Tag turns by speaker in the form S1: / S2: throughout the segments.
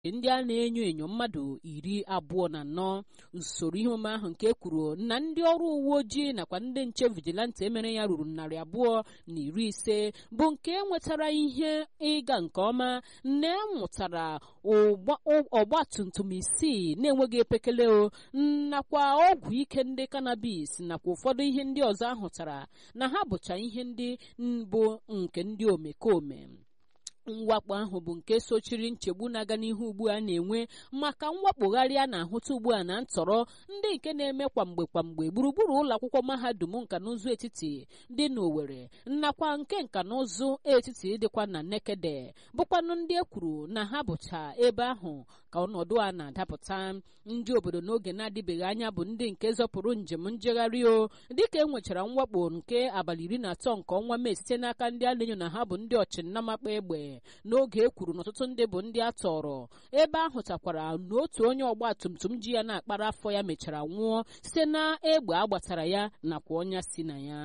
S1: ndị a na-enyo enyo mmadụ iri abụọ na anọ usoro ihe omume ahụ nke kwuru na ndị ọrụ uwe ojii nakwa ndị nche vigilante emere ya ruru narị abụọ na iri ise bụ nke nwetara ihe ịga nke ọma na emụtara ọgba tum tum isii na-enweghị epekele o nakwa ọgwụ ike ndị cannabis nakwa ụfọdụ ihe ndị ọzọ ahụtara na ha bụcha ihe ndị mbụ nke ndị omekome mwakpo ahụ bụ nke sochiri nchegbu na-aga n'ihu ugbu a na-enwe maka mwakpogharị a na-ahụta ugbu a na ntọrọ ndị nke na-eme kwamgbe kwamgbe gburugburu ụlọ akwụkwọ mahadum nka na ụzụ etiti dị n'Owerri nakwa nke nka na ụzụ etiti dịkwa na Nekede bụkwanụ ndị e kwuru na ha bụcha ebe ahụ ka ọnọdụ a na-adapụta ndị obodo n'oge na-adịbeghị anya bụ ndị nke zọpụrụ njem njegharị o dịka e nwechara mwakpo nke abalị iri na atọ nke ọnwa Mee site n'aka ndị a na-enyo na ha bụ ndị ọchịnnamakpa egbe n'oge e kwuru n'ọtụtụ ndị bụ ndị a tọrọ ebe ahụ takwara na otu onye ọgba tum tum ji ya na-akpara afọ ya mechara nwụọ site na egbe agbatara ya nakwa ọnya si na ya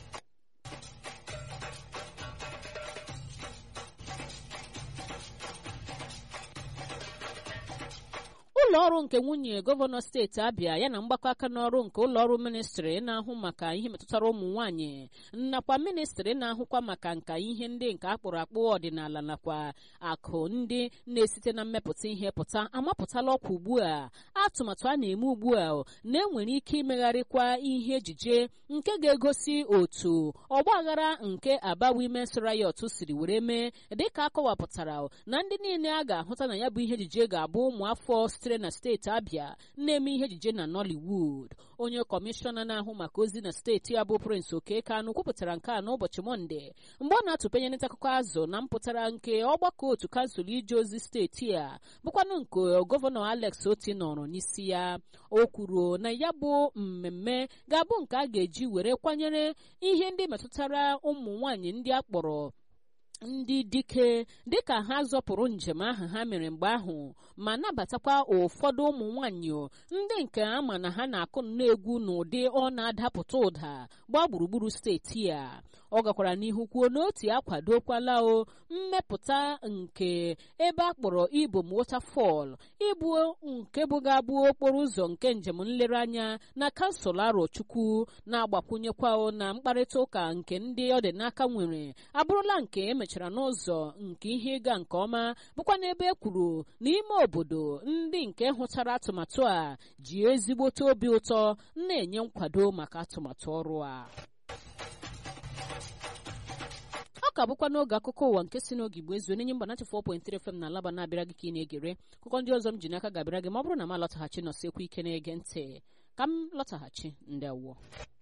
S1: ụlọ ọrụ nke nwunye gọvanọ steeti abịa ya na mgbakọ aka n'ọrụ nke ụlọ ọrụ ministrị na-ahụ maka ihe metụtara ụmụ nwanyị nakwa ministrị na-ahụkwa maka nka ihe ndị nke akpụrụ akpụ ọdịnala nakwa akụ ndị na-esite na mmepụta ihe pụta amapụtala ọkwa ugbu a atụmatụ a na-eme ugbu a na-enwere ike imegharịkwa ihe ejije nke ga-egosi otu ọgbaghara nke aba Women's Riot siri were mee dịka akọwapụtara na ndị niile a ga-ahụta na ya bụ ihe ejije ga-abụ ụmụafọ sitere na steeti Abia na-eme ihe ejije na Nollywood onye kọmishọna na-ahụ maka ozi na steeti a bụ Prince Okekanu kwupụtara nke a n'ụbọchị Mọnde mgbe ọ na-atụpenye nta akụkọ azụ na mpụtara nke ọgbakọ otu kansụl ije ozi steeti a bụkwanụ nke gọvanọ Alex Oti nọrọ n'isi ya o kwuru na ya bụ mmemme ga-abụ nke a ga-eji were kwanyere ihe ndị metụtara ụmụ nwanyị ndị a kpọrọ ndị dike dịka ha zọpụrụ njem ahụ ha mere mgbe ahụ ma nabatakwa ụfọdụ ụmụ nwanyị ndị nke ama na ha na-akụ egwu n'ụdị ọ na-adapụta ụda gbaa gburugburu steeti a ọ gakwara n'ihu kwuo na otu akwadokwala o mmepụta nke ebe a kpọrọ Ibom Waterfall ịbụ nke bụgabụ okporo ụzọ nke njem nlereanya na kansụl Arochukwu na-agbakwunyekwa na mkparịta ụka nke ndị ọ dị n'aka nwere abụrụla nke emechara n'ụzọ nke ihe ịga nke ọma bụkwa n'ebe e kwuru n'ime obodo ndị nke hụtara atụmatụ a ji ezigbote obi ụtọ na-enye nkwado maka atụmatụ ọrụ a ọ ka bụkwa n'oge akụkọ ụwa nke si n'oge igbo ezu n'enye mba 94.3 FM na alaba na-abịara gị ka ị na-egere akụkọ ndị ọzọ m ji n'aka ga-abịara gị ma ọ bụrụ na m alọtaghachi nọsekwa ike na-ege ntị ka m lọtaghachi ndị awụọ